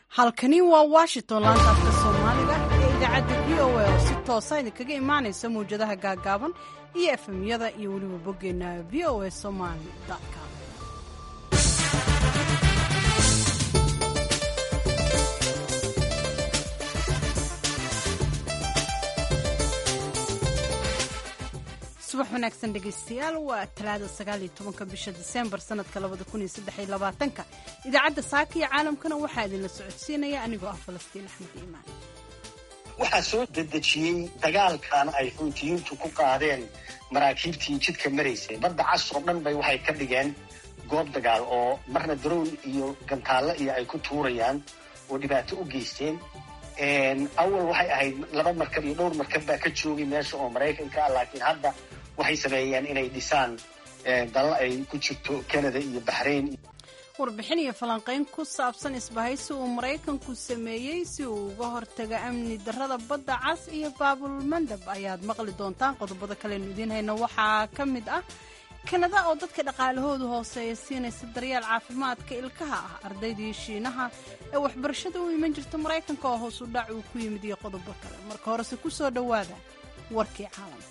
halkani waa washington laanta afka soomaaliga ee idaacadda v o a oo si toosa idinkaga imaanaysa mawjadaha gaagaaban iyo efemyada iyo weliba boggeenna v o a somaly com subax wanaagsan dhegaystayaal waa talaada sagaaliyo tobanka bisha diseembar sanadka labada kun iyo saddex iyo labaatanka idaacadda saaka iyo caalamkana waxaa idinla socodsiinaya anigoo ah falastiin axmed iimaan waxaa soo dedejiyey dagaalkan ay xuutiyiintu ku qaadeen maraakiibtii jidka maraysay badda cas oo dhan bay waxay ka dhigeen goob dagaal oo marna darown iyo gantaallo iyo ay ku tuurayaan oo dhibaato u geysteen awal waxay ahayd laba markab iyo dhowr markab baa ka joogay meesha oo maraykanka ah laakiin hadda waxay sameeyeen inay dhisaan dallo ay ku jirto canada iyo baxrayn warbixin iyo falanqayn ku saabsan isbahaysi uu maraykanku sameeyey si uu uga hortaga amni darrada badda cas iyo baabulmandab ayaad maqli doontaan qodobada kalenu idiin hayna waxaa ka mid ah kanada oo dadka dhaqaalahoodu hooseeya siinaysa daryeel caafimaadka ilkaha ah ardaydii shiinaha ee waxbarashada u iman jirta maraykanka oo hoos u dhac uu ku yimid iyo qodobo kale marka horese ku soo dhowaada warkii caalamka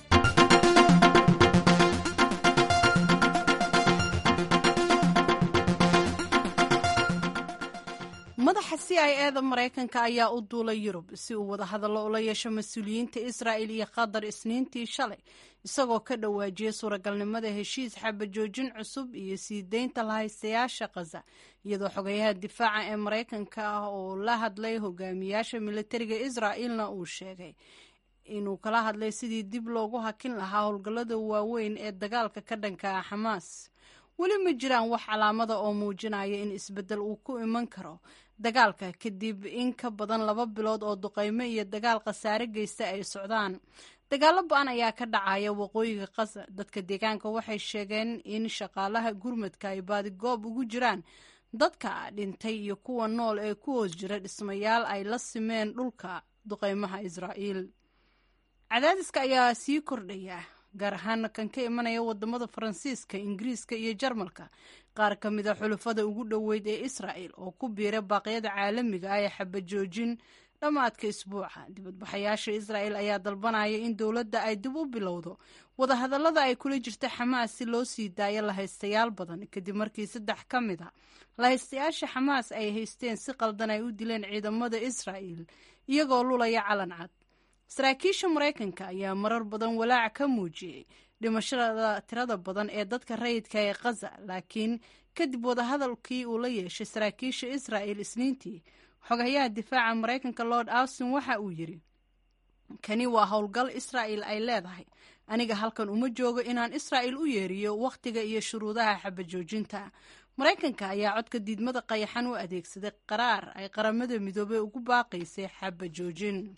madaxa c i e da maraykanka ayaa u duulay yurub si uu wadahadallo ula yeesho mas-uuliyiinta israa'il iyo qatar isniintii shalay isagoo ka dhawaajiyey suuragalnimada heshiis xabajoojin cusub iyo sii deynta lahaystayaasha khaza iyadoo xogayaha difaaca ee maraykanka ah oo la hadlay hogaamiyaasha militariga israa'ilna uu sheegay inuu kala hadlay sidii dib loogu hakin lahaa howlgallada waaweyn ee dagaalka ka dhanka ah xamaas weli ma jiraan wax calaamada oo muujinaya in isbeddel uu ku iman karo dagaalka kadib in ka badan laba bilood oo duqaymo iyo dagaal khasaare geysta ay socdaan dagaalo ba-an ayaa ka dhacaya waqooyiga khaza dadka deegaanka waxay sheegeen in shaqaalaha gurmadka ay baadigoob ugu jiraan dadka dhintay iyo kuwa nool ee ku hoos jira dhismayaal ay la simeen dhulka duqaymaha israa'iil cadaadiska ayaa sii kordhaya gaar ahaan kan ka imanaya wadamada faransiiska ingiriiska iyo jarmalka qaar ka mid a xulufada ugu dhoweyd ee israa'el oo ku biira baaqyada caalamiga ah ee xabajoojin dhammaadka isbuuca dibadbaxayaasha israa'el ayaa dalbanaya in dowladda ay dib u bilowdo wadahadallada ay kula jirta xamaas si loo sii daayo lahaystayaal badan kadib markii saddex ka mid a lahaystayaasha xamaas ay haysteen si qaldan ay u dileen ciidamada israa'el iyagoo lulaya calan cad saraakiisha maraykanka ayaa marar badan walaac ka muujiyey dhimashada tirada badan ee dadka rayidka ee khaza laakiin kadib wadahadalkii uu la yeeshay saraakiisha israa'el isniintii xogayaha difaaca maraykanka lord austin waxa uu yidhi kani waa howlgal israa'el ay leedahay aniga halkan uma joogo inaan israa'el u yeeriyo wakhtiga iyo shuruudaha xabajoojinta maraykanka ayaa codka diidmada qayaxan u adeegsaday qaraar ay qaramada midoobey ugu baaqaysay xabajoojin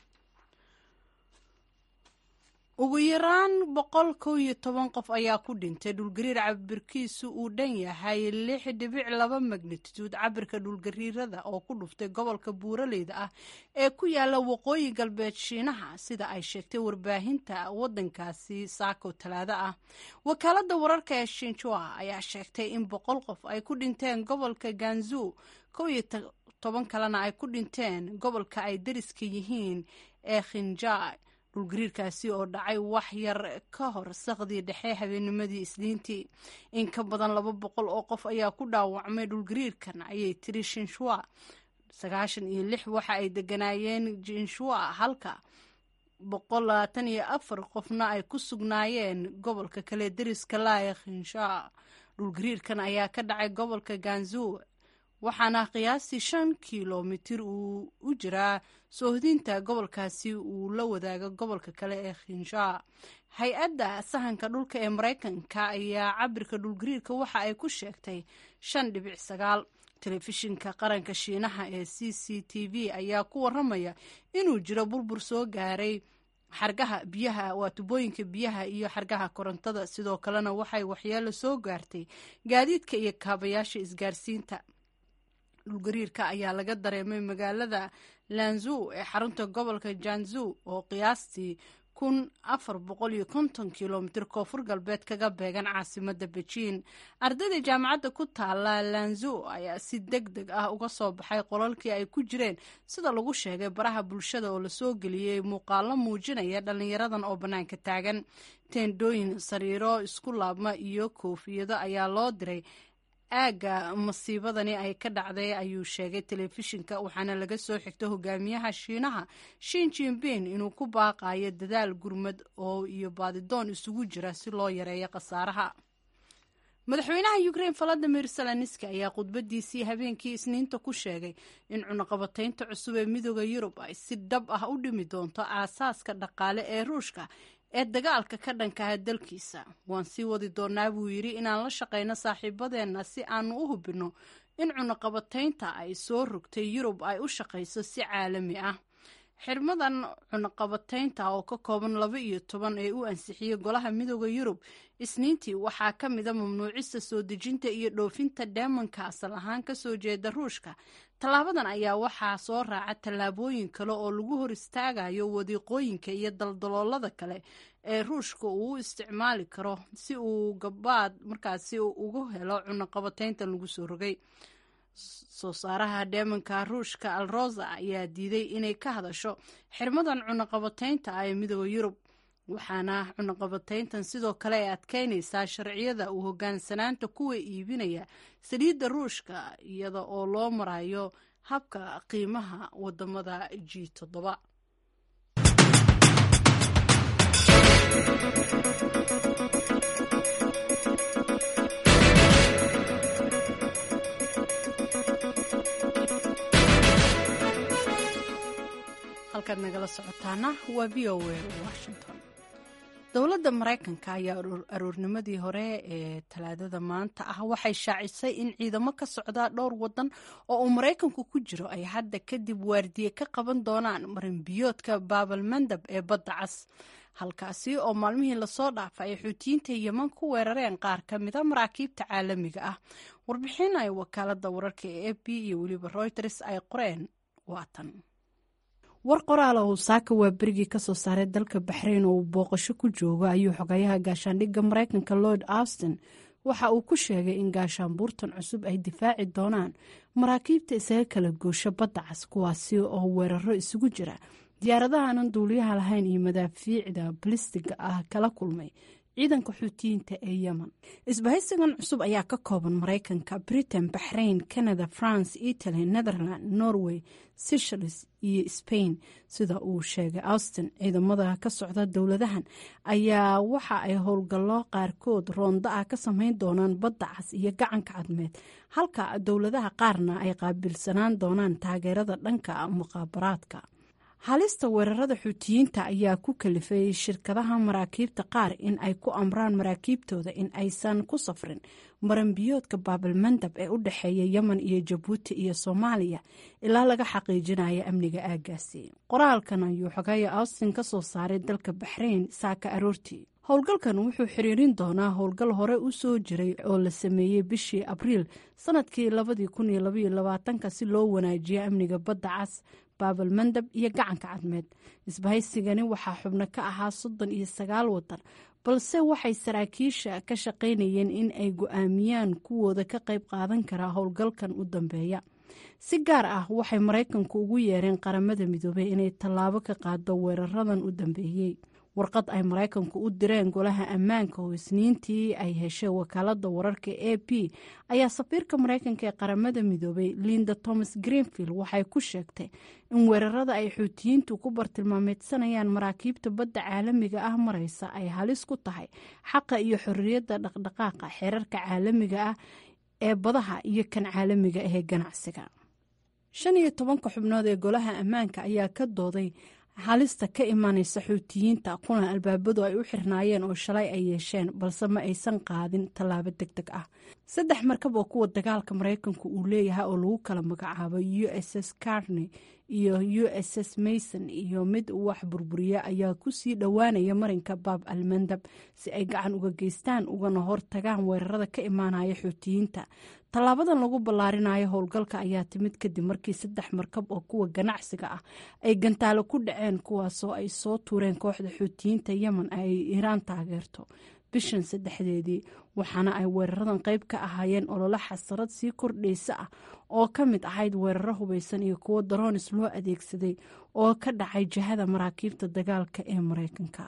ugu yaraan boqol kow iyo toban qof ayaa ku dhintay dhulgariir cabirkiisu uu dhan yahay lix dhibic laba magnituud cabirka dhulgariirada oo ku dhuftay gobolka buuraleyda ah ee ku yaala waqooyi galbeed shiinaha sida ay sheegtay warbaahinta wadankaasi saako talaado ah wakaalada wararka ee shinjua ayaa sheegtay in boqol qof ay ku dhinteen gobolka ganzu kow iyo toban kalena ay ku dhinteen gobolka ay dariska yihiin ee khinjai dhulgariirkaasi oo dhacay wax yar ka hor saqdii dhexe habeennimadii isniintii in ka badan laba boqol oo qof ayaa ku dhaawacmay dhulgariirkan ayay tiri shinshua sagaashan iyo lix waxa ay deganaayeen jinshua halka boqol labaatan iyo afar qofna ay ku sugnaayeen gobolka kale deriska laaya khinsha dhulgariirkan ayaa ka dhacay gobolka ganzu waxaana qiyaastii shan kilomitir uu u jiraa soohdinta gobolkaasi uu la wadaaga gobolka kale ee khinsha hay-adda sahanka dhulka ee maraykanka ayaa cabirka dhulgariirka waxa ay ku sheegtay shan dhibic sagaal telefishinka qaranka shiinaha ee c c t v ayaa ku waramaya inuu jiro burbur soo gaaray xargaha biyaha waa tubooyinka biyaha iyo xargaha korontada sidoo kalena waxay waxyeelo soo gaartay gaadiidka iyo kaabayaasha isgaarsiinta dhulgariirka ayaa laga dareemay magaalada lanzu ee xarunta gobolka janzu oo qiyaastii kun afar boqol iyo konton kilomitir koonfur galbeed kaga beegan caasimada bejiin ardayda jaamacadda ku taala lanzo ayaa si deg deg ah uga soo baxay qolalkii ay ku jireen sida lagu sheegay baraha bulshada oo lasoo geliyey muuqaalo muujinaya dhalinyaradan oo bannaanka taagan teendhooyin sariiro isku laabma iyo koofiyado ayaa loo diray aagga masiibadani ay ka dhacday ayuu sheegay telefishinka waxaana laga soo xigta hogaamiyaha shiinaha shin jinbin inuu ku baaqayo dadaal gurmad oo iyo baadidoon isugu jira si loo yareeyo khasaaraha madaxweynaha ukrain valadimir zelenski ayaa khudbadiisii habeenkii isniinta ku sheegay in cunaqabataynta cusub ee midooda yurub ay si dhab ah u dhimi doonto aasaaska dhaqaale ee ruushka ee dagaalka ka dhankaha dalkiisa waan sii wadi doonaa buu yidhi inaan la shaqayno saaxiibadeenna si aanu u hubinno in cunaqabataynta ay soo rogtay yurub ay u shaqayso si caalami ah xirmadan cunaqabataynta oo ka kooban laba iyo toban ee u ansixiyey golaha midooda yurub isniintii waxaa ka mida mamnuucista soo dejinta iyo dhoofinta dheemanka asal ahaan kasoo jeeda ruushka tallaabadan ayaa waxaa soo raaca tallaabooyin kale oo lagu hor istaagayo wadiiqooyinka iyo daldaloolada kale ee ruushka uu u isticmaali karo si uu gabaad markaasi ugu helo cunaqabatayntan lagu soo rogay soo saaraha dheemanka ruushka alrosa ayaa diiday inay ka hadasho xirmadan cunaqabataynta ah ee midooda yurub waxaana cunaqabatayntan sidoo kale ay adkeynaysaa sharciyada uu hogaansanaanta kuwa iibinaya saliidda ruushka iyada oo loo marayo habka qiimaha wadamada g toddoba halkaad nagala socotaana waa v o a washington dowladda maraykanka ayaa aroornimadii hore ee talaadada maanta ah waxay shaacisay in ciidamo ka socda dhowr wadan oo uu maraykanku ku jiro ay hadda kadib waardiye ka qaban doonaan marinbiyoodka baabalmandab ee badda cas halkaasi oo maalmihii lasoo dhaafay ay xuutiyiinta yeman ku weerareen qaar ka mida maraakiibta caalamiga ah warbixin ay wakaalada wararka ee a b iyo weliba reuters ay qoreen waatan war qoraala uu saaka waa berigii kasoo saaray dalka baxrayn oo uu booqasho ku joogo ayuu xogayaha gaashaandhigga maraykanka lord austin waxa uu ku sheegay in gaashaanbuurtan cusub ay difaaci doonaan maraakiibta isaga kala goosho badda cas kuwaasi oo weeraro isugu jira diyaaradahanan duuliyaha lahayn iyo madaafiicda balistiga ah kala kulmay ciidanka xuutiyiinta ee yemen isbahaysigan cusub ayaa ka kooban maraykanka britain baxrain canada france italy netherland norway seychelles iyo spain sida uu sheegay austin ciidamada ka socda dowladahan ayaa waxa ay howlgallo qaarkood roonda ah ka sameyn doonaan badda cas iyo gacanka cadmeed halka dowladaha qaarna ay qaabilsanaan doonaan taageerada dhanka muqaabaraadka halista weerarada xuutiyiinta ayaa ku kalifay shirkadaha maraakiibta qaar in ay ku amraan maraakiibtooda in aysan ku safrin maranbiyoodka baabalmandab ee u dhexeeya yemen iyo jabuuti iyo soomaaliya ilaa laga xaqiijinayo amniga aagaasi qoraalkan ayuu xogaya austin ka soo saaray dalka baxrayn saaka aroortii howlgalkan wuxuu xiriirin doonaa howlgal hore u soo jiray oo la sameeyey bishii abriil sanadkii labadii kun iyo labaiyo labaatanka si loo wanaajiyo amniga badda cas baabalmandab iyo gacanka cadmeed isbahaysigani waxaa xubno ka ahaa soddon iyo sagaal wadan balse waxay saraakiisha ka shaqaynayeen in ay go-aamiyaan kuwooda ka qayb qaadan karaa howlgalkan u dambeeya si gaar ah waxay maraykanku ugu yeereen qaramada midoobey inay tallaabo ka qaado weeraradan u dambeeyey warqad ay maraykanku u direen golaha ammaanka oo isniintii ay heshay wakaalada wararka a p ayaa safiirka maraykanka ee qaramada midoobay linda thomas greenfield waxay ku sheegtay in weerarada ay xuutiyiintu ku bartilmaameedsanayaan maraakiibta badda caalamiga ah mareysa ay halis ku tahay xaqa iyo xorriyadda dhaqdhaqaaqa xeerarka caalamiga ah ee badaha iyo kan caalamiga ahee ganacsiga shan iyo tobanka xubnood ee golaha ammaanka ayaa ka dooday halista ka imanaysa xuutiyiinta kulan albaabadu ay u xirnaayeen oo shalay ay yeesheen balse ma aysan qaadin tallaabo deg deg ah saddex markab oo kuwa dagaalka maraykanku uu leeyahay oo lagu kala magacaabo u s s carney iyo u s s mason iyo mid wax burburiya ayaa kusii dhowaanaya marinka baab almandab si ay gacan uga geystaan ugana hortagaan weerarada ka imaanaya xuutiyiinta tallaabadan lagu ballaarinayo howlgalka ayaa timid kadib markii saddex markab oo kuwa ganacsiga ah ay gantaalo ku dhaceen kuwaasoo ay soo tuureen kooxda xuutiyiinta yemen ay iiraan taageerto bishan saddexdeedii waxaana ay weeraradan qayb ka ahaayeen ololo xasarad sii kordhaysa ah oo ka mid ahayd weeraro hubaysan iyo kuwo daroonis loo adeegsaday oo ka dhacay jihada maraakiibta dagaalka ee maraykanka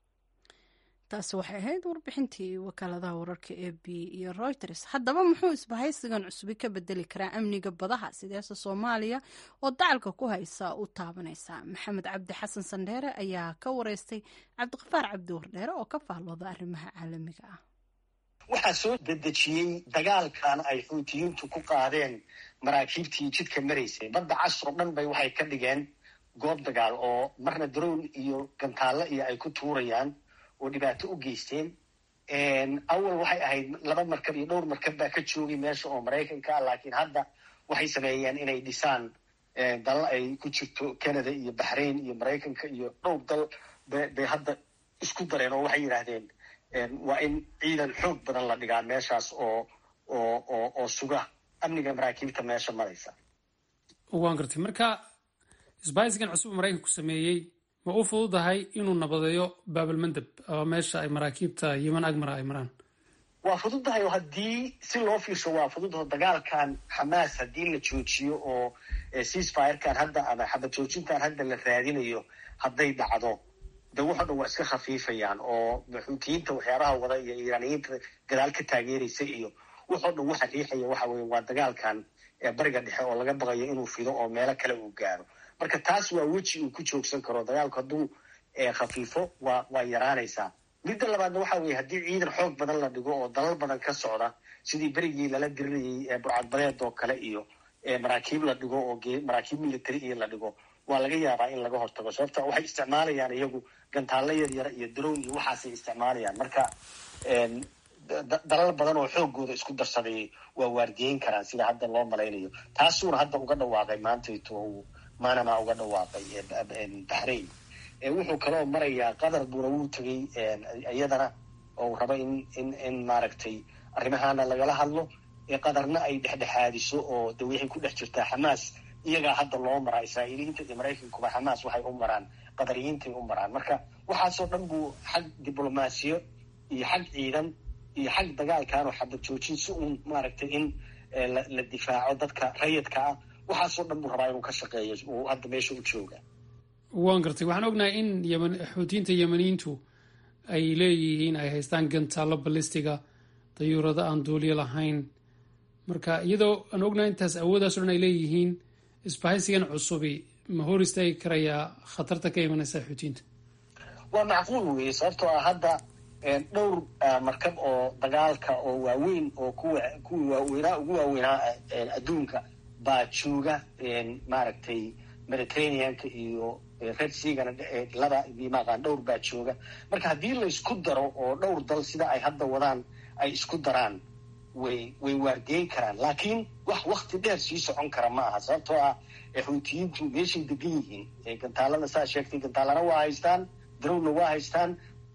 taasi waxay ahayd warbixintii wakaaladaha wararka e b iyo reuters haddaba muxuu isbahaysigan cusubi ka bedeli karaa amniga badaha sideese soomaaliya oo dacalka ku haysa u taabanaysa maxamed cabdi xasan sandheere ayaa ka wareystay cabdiqafaar cabdi wardheere oo ka faallooda arrimaha caalamiga ah waxaa soo dedejiyey dagaalkan ay xuutiyiintu ku qaadeen maraakiibtii jidka maraysay badda cas oo dhan bay waxay ka dhigeen goob dagaal oo marna daroon iyo gantaallo iyo ay ku tuurayaan oo dhibaato u geysteen awal waxay ahayd laba markab iyo dhowr markab baa ka joogay meesha oo maraykanka ah laakiin hadda waxay sameeyeen inay dhisaan dal ay ku jirto canada iyo baxrain iyo maraykanka iyo dhowr dal bay hadda isku dareen oo waxay yidhaahdeen waa in ciidan xoog badan la dhigaa meeshaas oo oo oo oo suga amniga maraakiibta meesha maraysa waan gartay marka isbahisgan cusub maraykanku sameeyey ma u fududahay inuu nabadeeyo baabalmandab oo meesha ay maraakiibta yeman agmara ay maraan waa fududahay oo haddii si loo fiirsho waa fududaho dagaalkan xamaas haddii la joojiyo oo ceasefirkan hadda ama xabad joojintan hadda la raadinayo hadday dhacdo de waxo dhan waa iska khafiifayaan oo xuutiyiinta waxyaabaha wada iyo iiraaniyiinta gadaal ka taageeraysa iyo waxoo dhan waxa riixaya waxa weye waa dagaalkan bariga dhexe oo laga baqayo inuu fido oo meelo kale uu gaaro marka taas waa weji uu ku joogsan karo dagaalku hadduu khafiifo waa waa yaraanaysaa midda labaadna waxa weye haddii ciidan xoog badan la dhigo oo dalal badan ka socda sidii berigii lala dirinayay burcadbadeed oo kale iyo maraakiib la dhigo oo maraakiib military iyo la dhigo waa laga yaabaa in laga hortago sababta waxay isticmaalayaan iyagu gantaallo yar yara iyo daroon iyo waxaasay isticmaalayaan marka dalal badan oo xoogooda isku darsaday waa waardiyeyn karaan sida hadda loo malaynayo taasuuna hadda uga dhawaaqay maantayto uu manama uga dhawaaqay baxrain wuxuu kaloo marayaa qatar buuna wuu tegay iyadana oo raba in in in maaragtay arrimahaana lagala hadlo qatarna ay dhexdhexaadiso oo de waxay ku dhex jirtaa xamaas iyagaa hadda loo maraa israa'iiliyiinta iyo maraykankuba xamaas waxay u maraan qadariyiintay u maraan marka waxaasoo dhan buu xag diblomaasiyo iyo xag ciidan iyo xag dagaalkanoo xabad joojin si uun maaragtay in la difaaco dadka rayidka ah waxaasoo dhan buu rabaa inuu ka shaqeeyo uu hadda meesha u jooga waan gartay waxaan ognahay in yeman xuutiyiinta yemaniyiintu ay leeyihiin ay haystaan gantaallo balistiga dayuurado aan duuliyo lahayn marka iyadoo aan ognahay intaas awoodaaso dhan ay leeyihiin isbahaysigan cusubi ma hor istaagi karayaa khatarta ka imanaysa xuutiyiinta waa macquul weeye sababtoo ah hadda dhowr markab oo dagaalka oo waaweyn oo kuwa kuwii waaweynaa ugu waaweynaa adduunka baa jooga maaragtay mediterraneanka iyo red seagana laba maqaan dhowr baa jooga marka haddii laysku daro oo dhowr dal sida ay hadda wadaan ay isku daraan way way waardiyeyn karaan laakiin wax wakti dheer sii socon kara ma aha sababtoo ah xuutiyiintu meeshay degan yihiin gantaalada saa sheegtay gantaalana waa haystaan darowna waa haystaan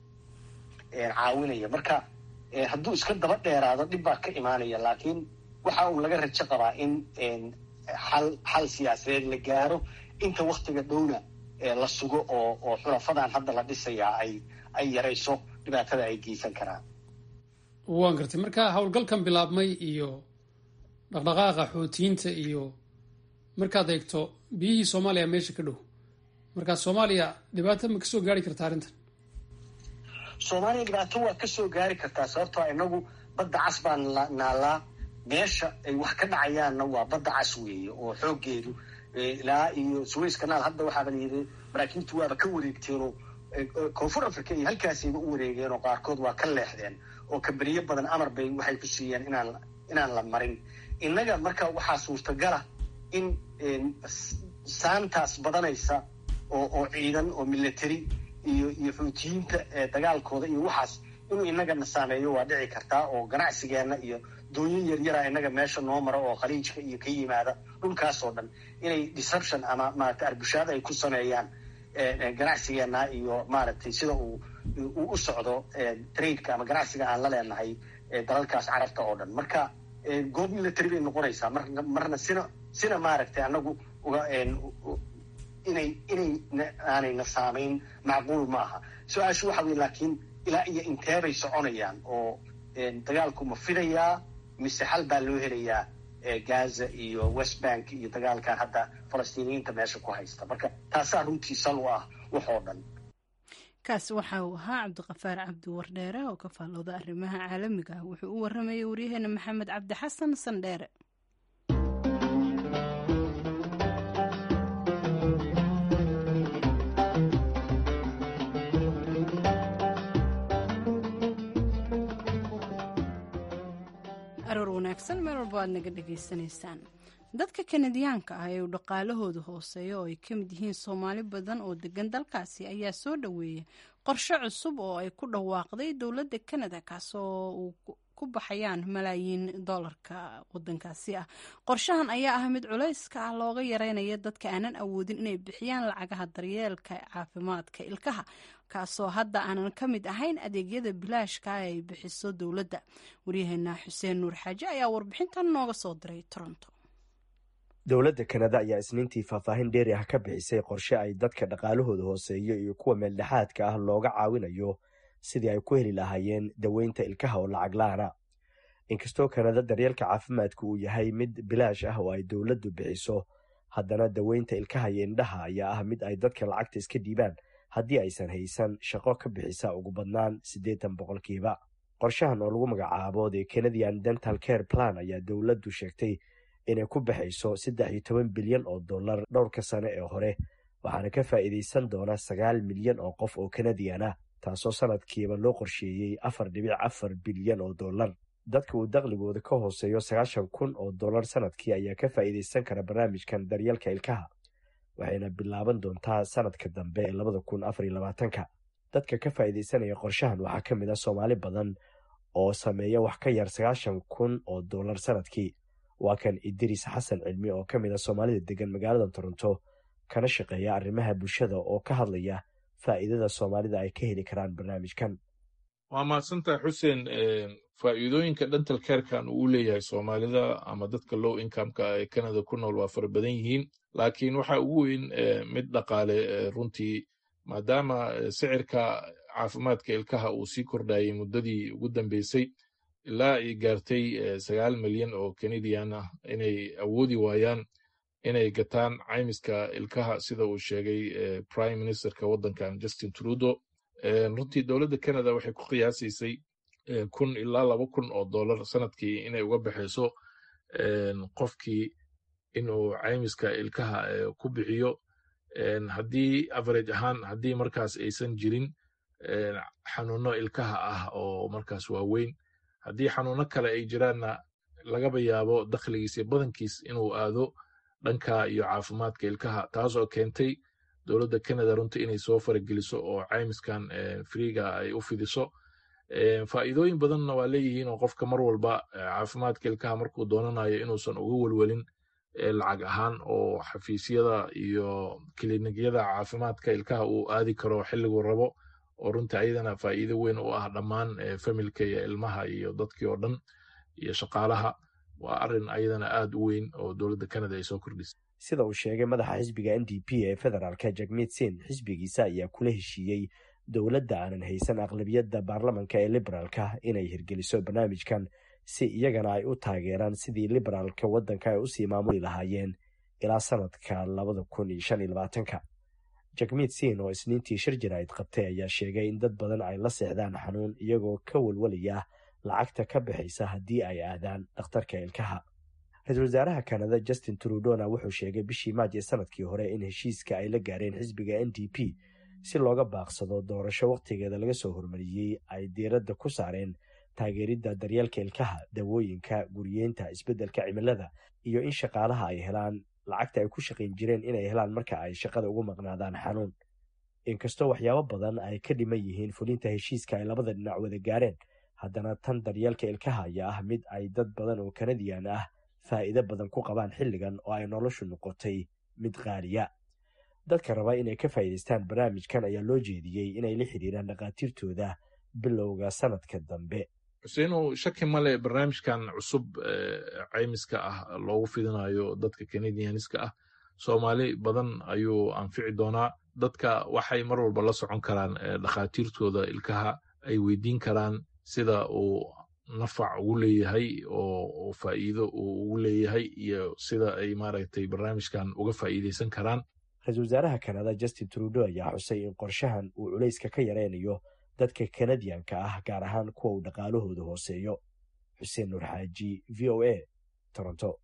caawinaya marka hadduu iska daba dheeraado dhib baa ka imaanaya laakiin waxa uu laga rajo qabaa in xal xal siyaasadeed la gaaro inta waktiga dhowna la sugo oo oo xulafadan hadda la dhisayaa ay ay yarayso dhibaatada ay geysan karaan waan gartay marka howlgalkan bilaabmay iyo dhaqdhaqaaqa xuutiyiinta iyo markaad eegto biyihii soomaaliya meesha ka dhow markaa soomaaliya dhibaato ma kasoo gaari karta arrintan soomaaliya dhibaato waa kasoo gaari kartaa sababtoo inagu badda cas baan naalaa meesha ay wax ka dhacayaanna waa badda cas weeye oo xooggeedu ilaa iyo suways kanaal hadda waxaaba layidhi maraakiibtu waaba ka wareegteenoo koonfur africa iyo halkaasayba u wareegeen oo qaarkood waa ka leexdeen oo kamberiyo badan amar bay waxay ku siiyeen inaan inaan la marin innaga marka waxaa suurtagala in saantaas badanaysa oo oo ciidan oo military iyo iyo xuutiyiinta dagaalkooda iyo waxaas inuu inagana saameeyo waa dhici kartaa oo ganacsigeenna iyo dooyin yaryara inaga meesha noo mara oo khaliijka iyo ka yimaada dhulkaasoo dhan inay disruption ama maaragtay arbushaad ay ku sameeyaan ganacsigeenna iyo maaragtay sida uu uu u socdo tradeka ama ganacsiga aan la leenahay dalalkaas carabta oo dhan marka goob military bay noqonaysaa mar marna sina sina maaragtay anagu uga inay inay aanayna saamayn macquul ma aha su-aashu waxa weye laakiin ilaa iyo intee bay soconayaan oo dagaalku ma fidayaa mise xal baa loo helayaa gaza iyo west bank iyo dagaalkan hadda falastiiniyiinta meesha ku haysta marka taasaa runtii sal u ah waxoo dhan kaasi waxa uu ahaa cabdiqafaar cabdi wardheere oo ka faallooda arrimaha caalamiga ah wuxuu u waramayay waryaheena maxamed cabdi xasan sandheere aroor wanaagsan meel walba aad naga dhegaysanaysaan dadka kanadiyaanka ah ee uu dhaqaalahooda hooseeya oo ay ka mid yihiin soomaali badan oo degan dalkaasi ayaa soo dhoweeya qorshe cusub oo ay ku dhawaaqday dowladda kanada kaasoo uu ku baxayaan malaayiin doolarka wadankaasi ah qorshahan ayaa ah mid culayska ah looga yareynaya dadka aanan awoodin inay bixiyaan lacagaha daryeelka caafimaadka ilkaha kaasoo hadda aanan ka mid ahayn adeegyada bilaashka ah ay bixiso dowladda waryaheena xuseen nuur xaaje ayaa warbixintan nooga soo diray toronto dowladda kanada ayaa isniintii faahfaahin dheeri ah ka bixisay qorshe ay dadka dhaqaalahooda hooseeyo iyo kuwa meeldhexaadka ah looga caawinayo sidii ay ku heli lahaayeen daweynta ilkaha oo lacag la-ana inkastoo kanada daryeelka caafimaadku uu yahay mid bilaash ah oo ay dowladdu bixiso haddana daweynta ilkaha iyo indhaha ayaa ah mid ay dadka lacagta iska dhiibaan haddii aysan haysan shaqo ka bixisa ugu badnaan siddeetan boqolkiiba qorshahan oo lagu magacaabo the canadian dental care plan ayaa dowladdu sheegtay inay ku baxayso saddex iyo toban bilyan oo dollar dhowrka sane ee hore waxaana ka faa'iidaysan doona sagaal milyan oo qof oo kanadiyan ah taasoo sanadkiiba loo qorsheeyey afar dhibic afar bilyan oo dollar dadka uu dakhligooda ka hooseeyo sagaashan kun oo dollar sanadkii ayaa ka faa'iidaysan kara barnaamijkan daryeelka ilkaha waxayna bilaaban doontaa sanadka dambe ee labada kun afar iyo labaatanka dadka ka faa'iidaysanaya qorshahan waxaa ka mid ah soomaali badan oo sameeya wax ka yar sagaashan kun oo dollar sanadkii waa kan idris xasan cilmi oo ka mid a soomaalida degan magaalada toronto kana shaqeeya arrimaha bulshada oo ka hadlaya faa'iidada soomaalida ay ka heli karaan barnaamijkan waa mahadsantahay xuseen faa'iidooyinka dental carekan uu leeyahay soomaalida ama dadka low incomeka ee canada ku nool waa fara badan yihiin laakiin waxa ugu weyn mid dhaqaale runtii maadaama sicirka caafimaadka ilkaha uu sii kordhayay muddadii ugu dambeysay ilaa ay gaartay sagaal milyan oo canadian ah inay awoodi waayaan inay gataan caymiska ilkaha sida uu sheegay prime ministerka waddankan justin trudo runtii dowladda canada waxay ku qiyaasaysay kun ilaa laba kun oo dollar sanadkii inay uga baxayso qofkii inuu caymiska ilkaha ku bixiyo haddii average ahaan haddii markaas aysan jirin xanuuno ilkaha ah oo markaas waaweyn haddii xanuuno kale ay jiraanna lagaba yaabo dakhligiis iyo badankiis inuu aado dhanka iyo caafimaadka ilkaha taasoo keentay dowladda canada runtii inay soo farageliso oo caymiskan friiga ay u fidiso faa'iidooyin badanna waa leeyihiin oo qofka mar walba caafimaadka ilkaha markuu doonanayo inuusan uga welwelin lacag ahaan oo xafiisyada iyo kiliinyada caafimaadka ilkaha uu aadi karo xilliguu rabo oo runtii ayadana faa'iido weyn u ah dhammaan familka iyo ilmaha iyo dadkii oo dhan iyo shaqaalaha waa arrin ayadana aad u weyn oo dowladda canada ay soo kordhisay sida uu sheegay madaxa xisbiga n d p ee federaalka jagmeed sin xisbigiisa ayaa kula heshiiyey dowladda aanan haysan aqlabiyadda baarlamanka ee liberaalka inay hirgeliso barnaamijkan si iyagana ay u taageeraan sidii liberaalka waddanka ay usii maamuli lahaayeen ilaa sanadka labada kun iyo shan iyo labaatanka jagmeed sin oo isniintii shir jaraa'id qabtay ayaa sheegay in dad badan ay la seexdaan xanuun iyagoo ka walwalaya lacagta ka baxaysa haddii ay aadaan dhakhtarka ilkaha ra-iisul wasaaraha kanada justin trudona wuxuu sheegay bishii maaji sanadkii hore in heshiiska ay la gaareen xisbiga n d p si looga baaqsado doorasho wakhtigeeda laga soo hormariyey ay diiradda ku saareen taageeridda daryeelka ilkaha dawooyinka guriyeynta isbeddelka cimilada iyo in shaqaalaha ay helaan lacagta ay ku shaqayn jireen inay helaan marka ay shaqada ugu maqnaadaan xanuun inkastoo waxyaabo badan ay ka dhiman yihiin fulinta heshiiska ay labada dhinac wada gaareen haddana tan daryeelka ilkaha ayaa ah mid ay dad badan oo kanadiyan ah faa'iido badan ku qabaan xilligan oo ay noloshu noqotay mid qaaliya dadka raba inay ka faa'iidaystaan barnaamijkan ayaa loo jeediyey inay la xidhiiraan dhakhaatiirtooda bilowga sanadka dambe xuseenow shaki male barnaamijkan cusub caymiska ah loogu fidinayo dadka canadianiska ah soomaali badan ayuu anfici doonaa dadka waxay mar walba la socon karaan dhakhaatiirtooda ilkaha ay weydiin karaan sida uu nafac ugu leeyahay oo faa'iido uu ugu leeyahay iyo sida ay maaragtay barnaamijkan uga faa'iidaysan karaan ra-iisul wasaaraha kanada justin trudo ayaa xusay in qorshahan uu culayska ka yaraynayo dadka kanadiyanka ah gaar ahaan kuwa uu dhaqaalahooda hooseeyo xuseen nuur xaaji v o a toronto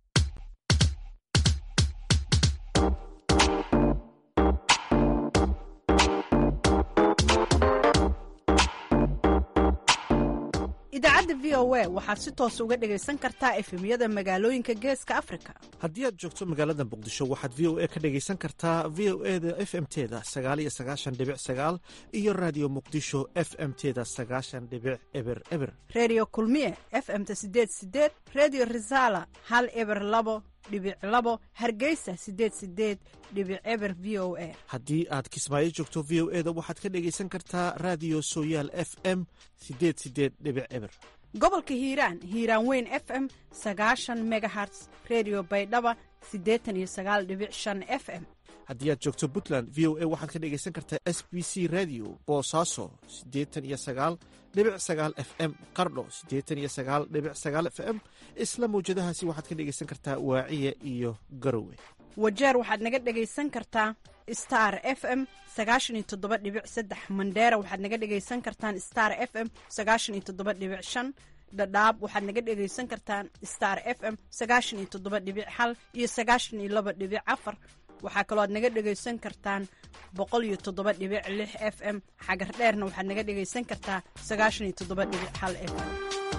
idaacadda v o a waxaad si toos uga dhegaysan kartaa efemyada magaalooyinka geeska afrika haddii aad joogto magaalada muqdisho waxaad v o a ka dhegaysan kartaa v o e da f m teda sagaaliyo sagaashan dhibic sagaal iyo raadiyo muqdisho f m teda sagaashan dhibic eber eber reediyo kulmiye f m-ta sideed sideed reediyo risaala hal eber labo dhibic labo hargeysa sideed sideed dhibic eber v o a haddii aad kismaayo joogto v o e da waxaad ka dhegaysan kartaa raadiyo sooyaal f m sideed sideed dhibic eber gobolka hiiraan hiiraan weyn f m sagaashan megaherts redio baydhaba siddeetan iyo sagaal dhibic shan f m haddii aad joogto puntland v o a waxaad ka dhegaysan kartaa s b c radio boosaaso siddeetan iyo sagaal dhibic sagaal f m qardho siddeetan iyo sagaal dhibic sagaal f m isla mawjadahaasi waxaad ka dhegaysan kartaa waaciya iyo garowe wajeer waxaad naga dhegaysan kartaa star f m sagaashan iyo toddoba dhibic saddex mandheera waxaad naga dhegaysan kartaan star f m sagaashan iyo toddoba dhibic shan dhadhaab waxaad naga dhegaysan kartaan star f m sagaashan iyo toddoba dhibic hal iyo sagaashan iyo laba dhibic afar waxaa kaloo aad naga dhegaysan kartaan boqol iyo toddoba dhibic lix f m xagar dheerna waxaad naga dhegaysan kartaa sagaashan iyo toddoba dhibic hal f m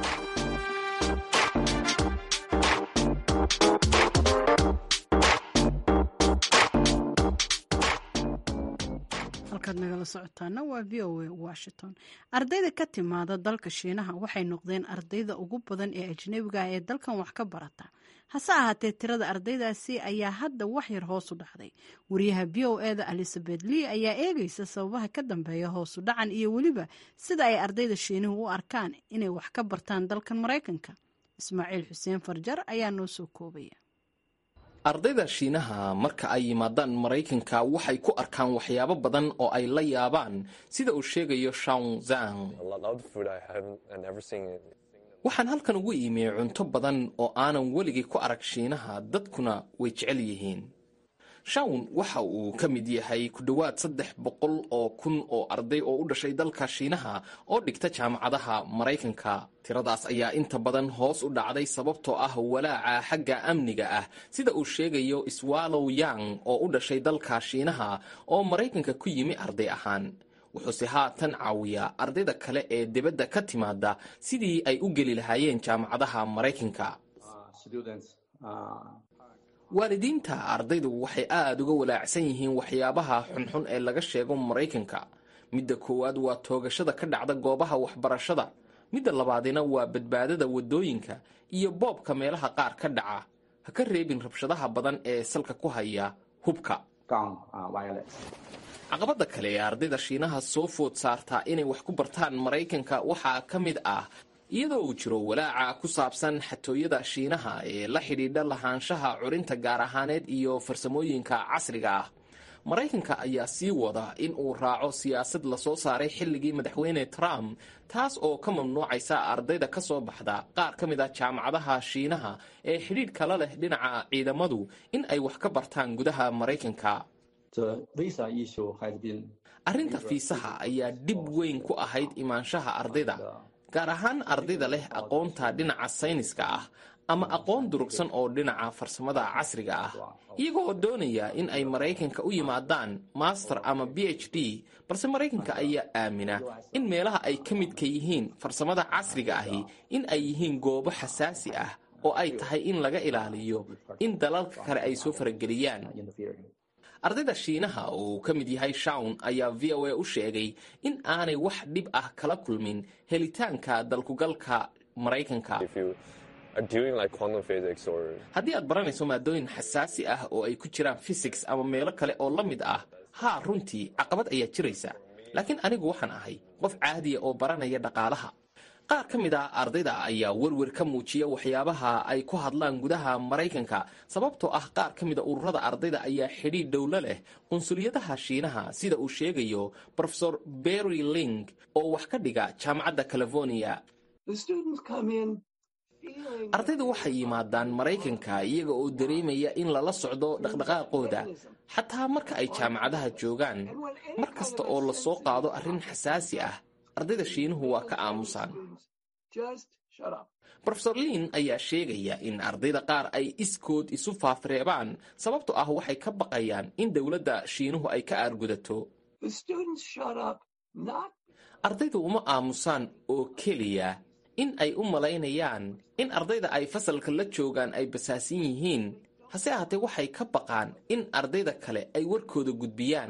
halkaad nagala socotaana waa v o a washington ardayda ka timaada dalka shiinaha waxay noqdeen ardayda ugu badan ee ajnebiga ah ee dalkan wax ka barata hase ahaatee tirada ardaydaasi ayaa hadda wax yar hoosu dhacday wariyaha v o e da elizabeth lee ayaa eegaysa sababaha ka dambeeya hoosu dhacan iyo weliba sida ay ardayda shiinuhu u arkaan inay wax ka bartaan dalkan maraykanka ismaaciil xuseen farjar ayaa noo soo koobaya ardayda shiinaha marka ay yimaadaan maraykanka waxay ku arkaan waxyaabo badan oo ay la yaabaan sida uu sheegayo shawn zang waxaan halkan ugu iimiyey cunto badan oo aanan weligay ku arag shiinaha dadkuna way jecel yihiin shawn waxa uu ka mid yahay ku dhowaad saddex boqol oo kun oo arday oo u dhashay dalka shiinaha oo dhigta jaamacadaha maraykanka tiradaas ayaa inta badan hoos u dhacday sababtoo ah walaaca xagga amniga ah sida uu sheegayo swallow yang oo u dhashay dalka shiinaha oo maraykanka ku yimi arday ahaan wuxuuse haatan caawiyaa ardayda kale ee dibadda ka timaada sidii ay u geli lahaayeen jaamacadaha maraykanka waalidiinta ardaydu waxay aad uga walaacsan yihiin waxyaabaha xunxun ee laga sheego maraykanka midda koowaad waa toogashada ka dhacda goobaha waxbarashada midda labaadina waa badbaadada waddooyinka iyo boobka meelaha qaar ka dhaca ha ka reebin rabshadaha badan ee salka ku haya hubka caqabadda kale ee ardayda shiinaha soo food saartaa inay wax ku bartaan maraykanka waxaa ka mid ah iyadoo uu jiro walaaca ku saabsan xatooyada shiinaha ee la xidhiidha lahaanshaha curinta gaar ahaaneed iyo farsamooyinka casriga ah maraykanka ayaa sii wada in uu raaco siyaasad lasoo saaray xilligii madaxweyne trump taas oo ka mamnuucaysa ardayda ka soo baxda qaar ka mid ah jaamacadaha shiinaha ee xidhiidh kala leh dhinaca ciidamadu in ay wax ka bartaan gudaha maraykanka arrinta fiisaha ayaa dhib weyn ku ahayd imaanshaha ardayda gaar ahaan ardayda leh aqoonta dhinaca sayniska ah ama aqoon durugsan oo dhinaca farsamada casriga ah iyagoo doonaya in ay maraykanka u yimaadaan master ama b h d balse maraykanka ayaa aamina in meelaha ay ka midka yihiin farsamada casriga ahi in ay yihiin goobo xasaasi ah oo ay tahay in laga ilaaliyo in dalalka kale ay soo farageliyaan ardayda shiinaha oo uu ka mid yahay shawn ayaa v o a u sheegay in aanay wax dhib ah kala kulmin helitaanka dalkugalka maraykanka haddii aad baranayso maadooyin xasaasi ah oo ay ku jiraan fysics ama meelo kale oo la mid ah haa runtii caqabad ayaa jiraysa laakiin anigu waxaan ahay qof caadiya oo baranaya dhaqaalaha qaar ka mid ah ardayda ayaa werwer ka muujiya waxyaabaha ay ku hadlaan gudaha maraykanka sababtoo ah qaar ka mida ururada ardayda ayaa xidhiidh dhowlo leh qunsuliyadaha shiinaha sida uu sheegayo rofesor berry ling oo wax ka dhiga jaamacadda california ardaydu waxay yimaadaan maraykanka iyaga oo dareemaya in lala socdo dhaqdhaqaaqooda xataa marka ay jaamacadaha joogaan mar kasta oo la soo qaado arrin xasaasi ah ardayda shiinuhu waa ka aamusaan rofesor liin ayaa sheegaya in ardayda qaar ay iskood isu faafreebaan sababtoo ah waxay ka baqayaan in dowladda shiinuhu ay ka aargudato ardaydu uma aamusaan oo keliya in ay u malaynayaan in ardayda ay fasalka la joogaan ay basaasan yihiin hase ahaatee waxay ka baqaan in ardayda kale ay warkooda gudbiyaan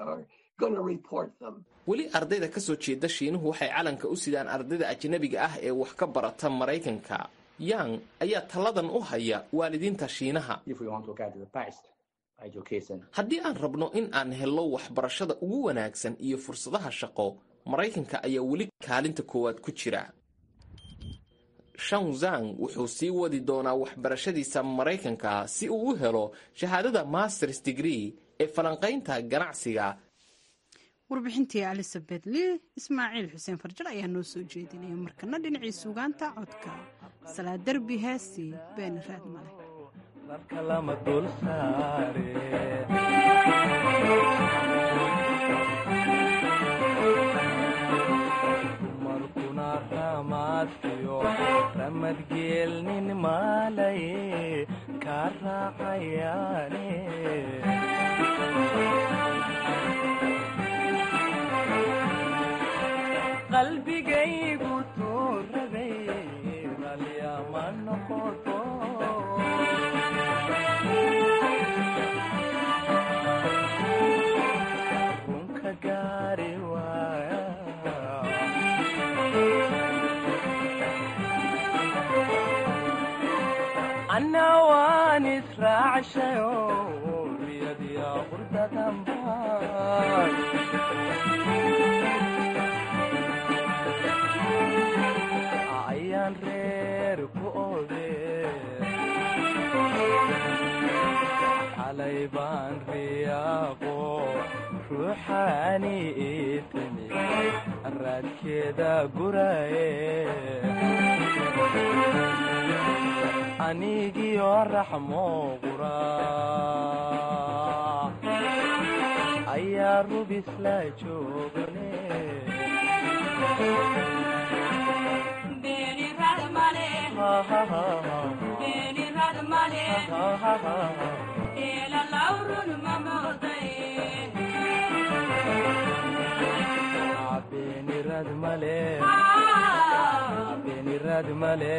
weli ardayda ka soo jeeda shiinuhu waxay calanka u sidaan ardayda ajnabiga ah ee wax ka barata maraykanka yang ayaa talladan u haya waalidiinta shiinaha haddii aan rabno in aan hello waxbarashada ugu wanaagsan iyo fursadaha shaqo maraykanka ayaa weli kaalinta koowaad ku jira shanzang wuxuu sii wadi doonaa waxbarashadiisa maraykanka si uu u helo shahaadada masters degree ee falanqaynta ganacsiga warbixintii elizabeth lee ismaaciil xuseen farjar ayaa noo soo jeedinaya markana dhinacii suugaanta codka salaa derbi heestii beeni raad male ramadgeelnin maalaye kaa raacayaane qalbigaygu tuurabay ralyama noqoto runka gaari waaya anna waan israacshayo riyadiya qurdadanbaan ayaan reer ku ode xalay baan riyaaqo ruuxaani itimi raadkeeda guraye anigio raxmo qura ayaa rubis la joogane beenirad male beenirad male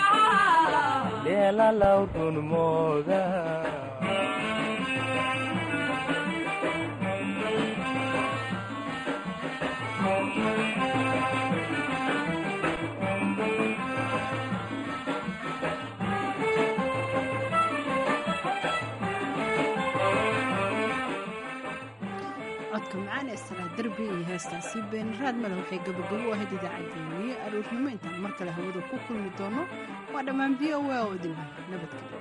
leelalaw run mooda codka macaan ee salaa derbi iyo heestaasi beeniraad male waxay gabagabo u ahayd idaacaddeenii aroornimo intaan mar kale hawada ku kulmi doono waa dhammaan v o a oo idin nabadgelyo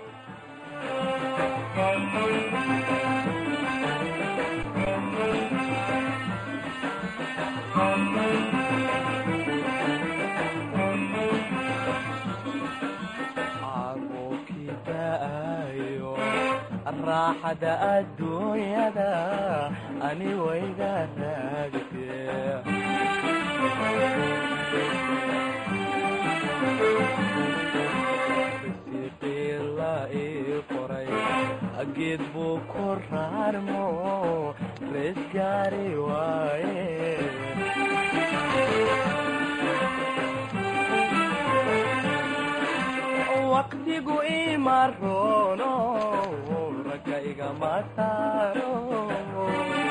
raaxada adduunyada ani wayga raagtee risiqiila ii qoray geed buu ku raarmo rees gaari waaye waqtigu ima roono ragga igama saaro